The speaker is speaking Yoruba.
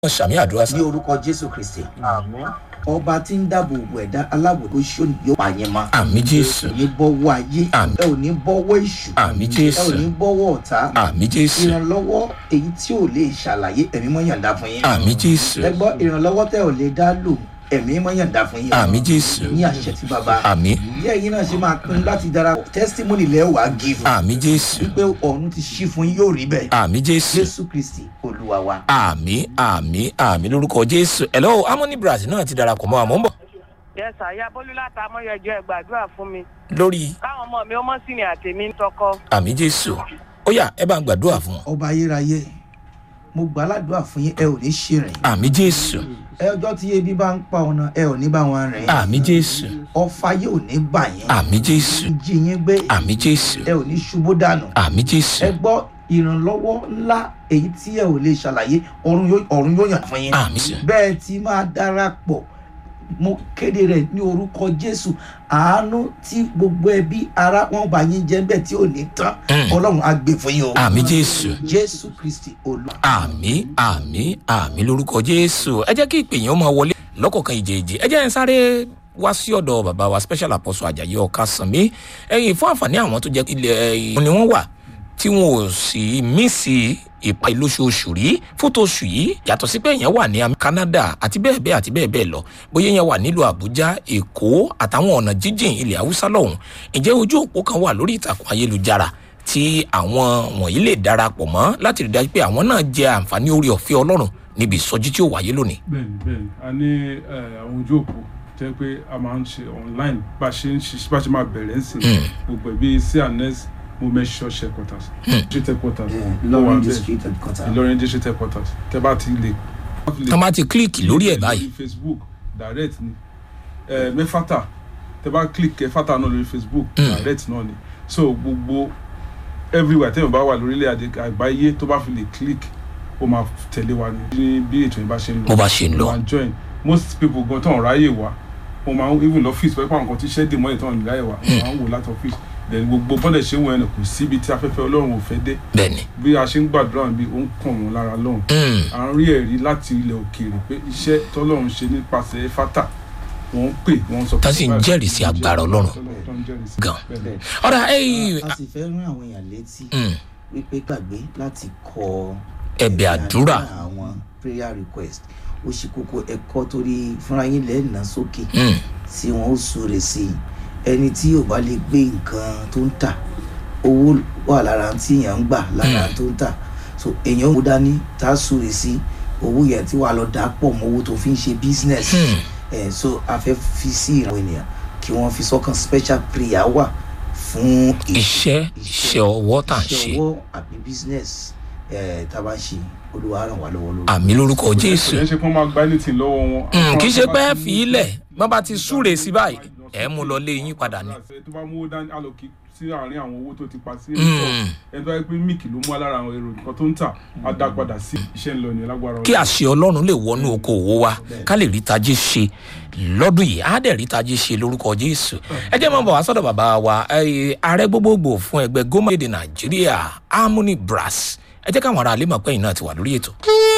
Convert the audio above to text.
wọn ṣàmì àdúrà sá. ní orúkọ jésù kristi àmín ọba tí ń dáàbò bo ẹ̀dá aláwọ̀ tó ṣó yóò pa yẹn mọ́ àmì jésù ẹ ò ní bọ́wọ́ ayé Àmín. ẹ ò ní bọ́wọ́ èṣù àmì ẹ ò jésù ní bọ́wọ́ ọ̀tá àmì jésù ìrànlọ́wọ́ èyí tí ò lè ṣàlàyé ẹ̀mí mọ́ yàǹda fún yín àmì jésù ẹ gbọ́ ìrànlọ́wọ́ tẹ́ ò lè dá lò ẹ̀mí mọ́ yàǹda fún yín àmì jésù ní àṣẹ tí bàbá àmì bí ẹ̀yin náà ṣe máa pinnu láti darapọ̀ testimony lẹ́wàá give àmì jésù wípé ọ̀run ti ṣí fún yín yóò rí bẹ́ẹ̀ àmì jésù jésù kristi olúwa wa. àmì àmì àmì lórúkọ jésù hello harmony brazil náà ti darapọ̀ mọ́ àmọ́ ń bọ̀ yẹsà ya bólú láta amóyọjọ ẹ gbàdúrà fún mi lórí káwọn ọmọ mi ó mọ sí ni àtẹmí ń tọkọ. àmì jésù ó yá ẹ bá ń gbàdúrà fún wọn ọba ayérayé mo gbà ládùúrà fún yín ẹ ò ní ṣèrìn àmì jésù ẹ ọjọ́ tí ebi bá ń pa ọ̀nà ẹ ò ní bá wọn rìn àmì jésù ọfà yóò ní bà yín àmì jésù jí yín gbé àmì jésù ẹ ò ní ṣubú dànù àmì jésù ẹ gbọ́ ìrànlọ́wọ́ ńlá èyí tí ẹ ò lè ṣàlàyé ọ̀run yóò ọ̀run yóò yàn fún yín àmì jésù bẹ́ẹ̀ tí máa darapọ̀ mo kéde rẹ̀ ní orúkọ jésù àánú tí gbogbo ẹbí ara wọn bá yín jẹ́ bẹ́ẹ̀ tí ò ní tán Mm. ọlọ́run á gbé fún yín o àmì jésù jésù kristi olúwa. àmì àmì àmì lórúkọ jésù ẹ jẹ́ kí ìpè yẹn ó máa wọlé lọ́kọ̀ọ̀kan ìjèèjì ẹ jẹ́ ń sáré wá sí ọ̀dọ̀ bàbá wa special apostle ajayi ọ̀ka sànmí ẹ̀yìn fún àǹfààní àwọn tó jẹ́ ilẹ̀ ẹ̀yìn ni wọ́n wà tí wọn ò sì mísì ìpa ìlóṣooṣù rí fótó oṣù yìí yàtọ̀ sí pé èèyàn wà ní Am- canada àti bẹ́ẹ̀ bẹ́ẹ̀ àti bẹ́ẹ̀ bẹ́ẹ̀ lọ bóyá èèyàn wà nílùú àbújá èkó àtàwọn ọ̀nà jíjìn ilẹ̀ haúsá lọ́hùn ǹjẹ́ ojú òpó kan wà lórí ìtàkùn ayélujára tí àwọn wọ̀nyí lè darapọ̀ mọ́ láti rí dájú pé àwọn náà jẹ àǹfààní orí ọ̀fẹ́ ọlọ́run níbi ìsọjí tí ó wáyé lónìí. bẹ́ẹ̀ni bẹ́ẹ̀ni a ní eh, àwọn ojú òpó jẹ́ pé a máa ń ṣe online bá a ṣe ń ṣe bá a ṣe máa bẹ̀rẹ̀ ń sìn gbogbo ẹ̀ bíi cns movement church headquarters district headquarters ó wà lọ́run bẹ́ẹ̀ district headquarter. ìlọrin district headquarters tẹ́ bá ti lè. tọ́ bá ti kílíkì lórí ẹ̀ báyìí lórí facebook direct ni eh, mẹ́fàtà tẹ́ bá click ẹ̀fàtà náà lórí facebook Mm. direct náà ni so gbogbo everywhere tẹ́yìn bá wà lórílẹ̀ àdé àgbáyé tó bá fi lè click ó máa tẹ̀lé wa ní bí ètò yìí bá ṣe ń lọ bó bá ṣe ń lọ. máa join most people gan tán ráyè wá wọn máa ń even lọ́fíìsì pẹ́pẹ́ àwọn kan tí ṣẹ́ dè mọ́ ìtàn ráyè wá wọn máa ń wò láti ọ́fíìsì then gbogbo bọ́dẹ̀ ṣe ń wọ ẹnu kò síbi tí afẹ́fẹ́ ọlọ́run ò fẹ́ dé bẹ́ẹ̀ni bí a ṣe ń gbàdúrà bí ó ń kàn wọ́n lára lọ́hùn Mm. à ń rí ẹ̀rí láti ilẹ̀ òkèèrè pé iṣẹ́ tọ́lọ́run ṣe nípasẹ̀ fátà wọ́n ń pè wọ́n ń sọ Tá sì ń jẹ́rìí sí agbára Ọlọ́run. tó ń jẹ́rìí sí. Gan. Bẹ́ẹ̀ ni. ọ̀rá ẹ̀yìn a sì fẹ́ rán àwọn èèyàn létí Mm. wípé gbàgbé láti kọ ẹ̀bẹ̀ àdúrà àwọn prayer request ó ṣe kókó ẹ̀kọ́ torí fúnra yín lẹ́ẹ̀nà sókè Mm. tí wọ́n ó súre sí i ẹni tí ò bá lè gbé nǹkan tó ń tà owó wà lára tí èèyàn ń gbà lára tó ń tà so èèyàn ó mú dání tá a súre sí owó yẹn tí wàá lọ dà pọ̀ mọ́ owó tó fi ń ṣe business Hmm. ẹ̀ so a fẹ́ fi sí ìrànwọ́ ènìyàn kí wọ́n fi sọ́kàn special prayer wà fún iṣẹ́ iṣẹ́ ọwọ́ tá à ń ṣe iṣẹ́ ọwọ́ àbí business ẹ̀ tá a bá ń ṣe olúwa ràn wá lọ́wọ́ lórí. àmì lórúkọ jésù kò yẹn ṣe kí wọ́n máa gba anything lọ́wọ́ wọn. Mm, kì í ṣe pé ẹ fi í lẹ̀ bọ́n bá ti súre sí báyìí ẹ mú lọ lé yín padà ni. tó bá mú owó dání àlòkì sí àárín àwọn owó tó ti pa sí Mm. ẹni tó yẹ pé míìkì ló mú alára àwọn èrò nǹkan tó ń tà á dá padà sí iṣẹ́ ńlọ ní lágbára kí àṣẹ ọlọ́run lè wọnú oko òwò wa ká lè rí tajé ṣe lọ́dún yìí á dẹ̀ rí tajé ṣe lórúkọ jésù ẹ jẹ́ máa bọ̀ wá sọ́dọ̀ bàbá wa eh, ààrẹ gbogbogbò fún ẹgbẹ́ gómìnà èdè nàìjíríà harmony brass ẹ jẹ́ káwọn ará alẹ́ mọ̀ pé ẹ̀yin náà ti wà lórí ètò.